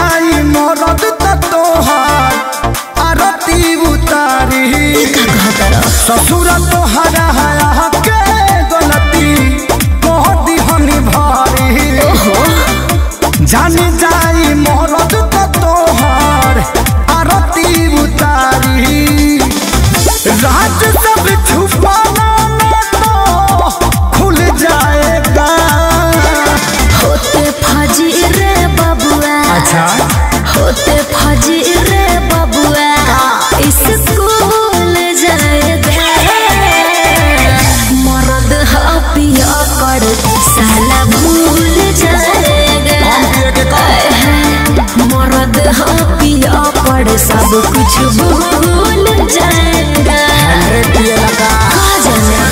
जाई मरद त तोहार आरती उतारी ससुर तोहरा हया के गलती कह दिहनी भारी जानी जाई मरद त तोहार आरती उतारी राज सब छुपाना न तो खुल जाएगा होते फजी रे बबुआ अच्छा होते फजी रे बबुआ स्कूल जाएगा मरद ह पिया कर साला भूल जाएगा मरद ह पिया कर सब कुछ भूल जाएगा कहा जाना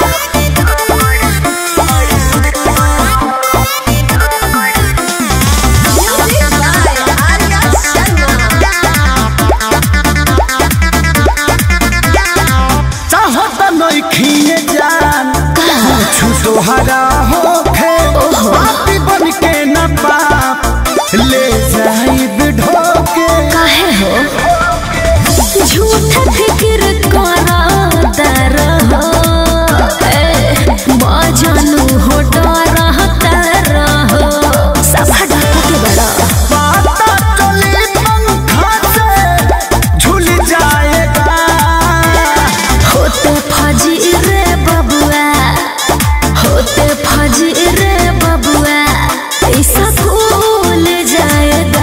चाहो त नहीं खिए जान कुछ तोहरा होखे पापी बन के न पाप ले जाई ढोके काहे हो झूठ फिक्र कराता रहो ए, बाजानु हो डरता रहो सफा डाका के बड़ा पाता चली पंखा से झूल जाएगा होते फजी रे बबुआ होते फजी रे बबुआ ऐसा भूल जाएगा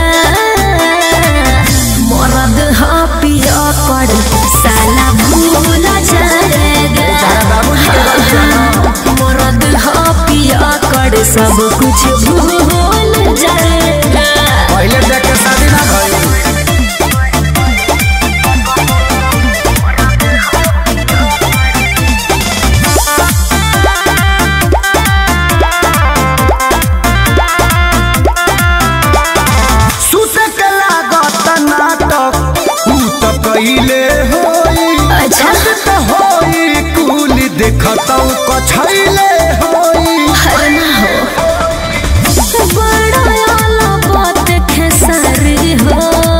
मरद ह पिया कर साला भूल जाएगा मरद ह पिया कर सब कुछ भूल जाएगा पहले देख के शादी ना भइल सुते के लागत नाटक ऊ त कइले होई अच्छा। छत त होई कुल देखतौ कछैले होई हर ना हो बड़ा आला बात खेसारी हो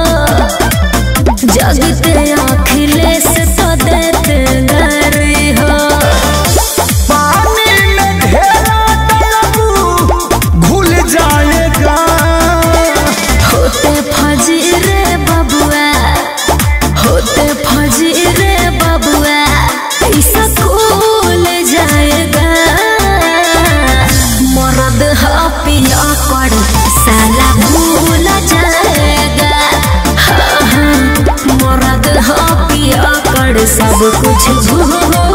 जगते अखिलेश तो देते गरी हो पानी में ढेरा डलबू घुल जाएगा होते फजी रे बबुआ होते फजी रे बबुआ ऐसा खोल जाएगा मरद ह पिया कर साला भूल जाएगा हाँ, हाँ, मरद ह पिया कर सब कुछ भूल